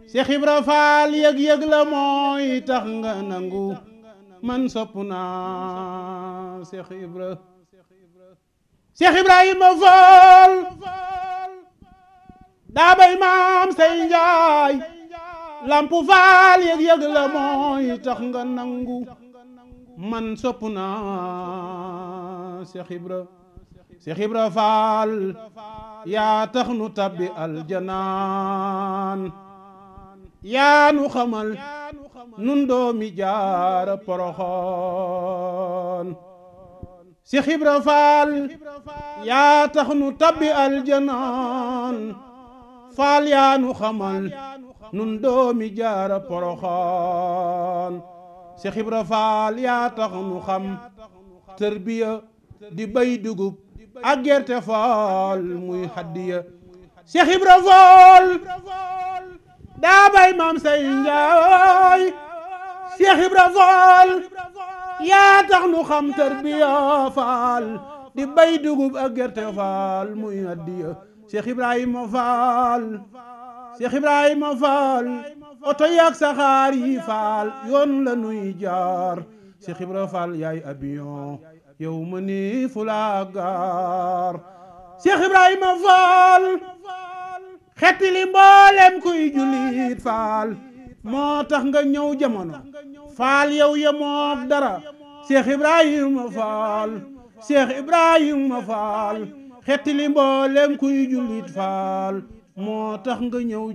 Cheikh Ibra Faal yëg-yëg la mooy tax nga nangu man sopp naa Cheikh Ibra Cheikh Ibrahima Faal daa bay maam say njaay lampu faal yëg-yëg la mooy tax nga nangu man sopp naa Cheikh Ibra Cheikh Ibra Faal yaa tax nu tabbi aljanaan yaa nu xamal nun doomi jaara poroxoon Cheikh Ibra Faal yaa tax nu tabbi aljanaan faal yaa nu xamal nun doomi jaara poroxoon Cheikh Ibra Faal yaa tax nu xam tërbiya di bay dugub ak gerte faal muy haddiya Cheikh Ibra Faal daa bay maam say njaay Cheikh Ibra Faal yaa tax nu xam tarbiya faal di bay dugub ak gerte faal muy haddiya Cheikh Ibrahima Faal Cheikh Ibrahima Faal oto yaak saxaar yi faal yoon la nuy jaar Cheikh Ibra Faal yaay avion yow ma ni fulaa gaar Cheikh Ibrahima Faal xetti li mboolem kuy jullit faal moo tax nga ñëw jamono faal yow yemook dara Cheikh Ibrahima Faal Cheikh Ibrahima Faal xetti li mboolem kuy jullit faal moo tax nga ñëw